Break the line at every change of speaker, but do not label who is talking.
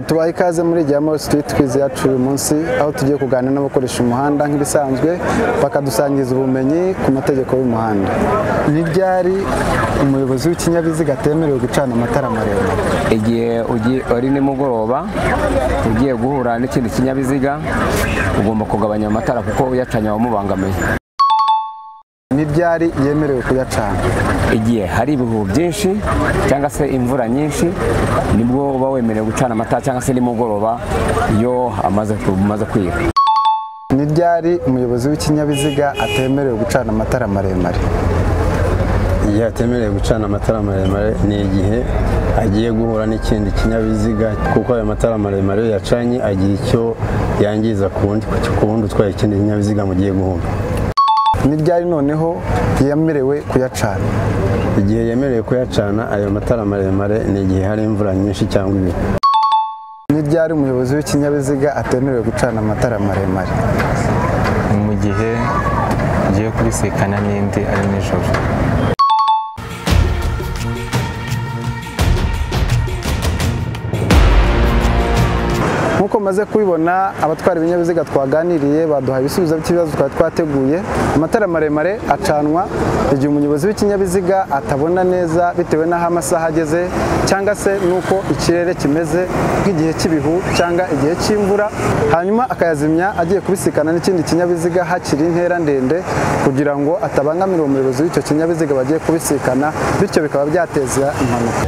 tubaha ikaze muri Jamoro Street Quiz yacu uyu munsi aho tugiye kuganira n'abakoresha umuhanda nk'ibisanzwe bakadusangiza ubumenyi ku mategeko y'umuhanda ni ryari umuyobozi w'ikinyabiziga atemerewe gucana amatara maremare
igihe ugi- ari nimugoroba ugiye guhura n'ikindi kinyabiziga ugomba kugabanya amatara kuko uyacanye wamubangamiye
ni ryari yemerewe kuyacana
igihe hari ibihu byinshi cyangwa se imvura nyinshi nibwo uba wemerewe gucana amatara cyangwa se nimugoroba iyo amaze umaze kwira
ni ryari umuyobozi w'ikinyabiziga atemerewe gucana amatara maremare
igihe atemerewe gucana amatara maremare ni igihe agiye guhura n'ikindi kinyabiziga kuko ayo matara maremare iyo yacanye agira icyo yangiza ku wundi ku wundi utwaye ikindi kinyabiziga mugiye guhura
ni ryari noneho yemerewe kuyacana
igihe yemerewe kuyacana ayo matara maremare ni igihe hari imvura nyinshi cyangwa ibihu
ni ryari umuyobozi w'ikinyabiziga atemerewe gucana amatara maremare
ni mu gihe ugiye kubisikana n'indi ari nijoro
nk'uko maze kubibona abatwara ibinyabiziga twaganiriye baduha ibisubizo by'ibibazo twari twateguye amatara maremare acanwa igihe umuyobozi w'ikinyabiziga atabona neza bitewe n'aho amasaha ageze cyangwa se n'uko ikirere kimeze nk'igihe cy'ibihu cyangwa igihe cy'imvura hanyuma akayazimya agiye kubisikana n'ikindi kinyabiziga hakiri intera ndende kugira ngo atabangamira uwo muyobozi w'icyo kinyabiziga bagiye kubisikana bityo bikaba byateza impanuka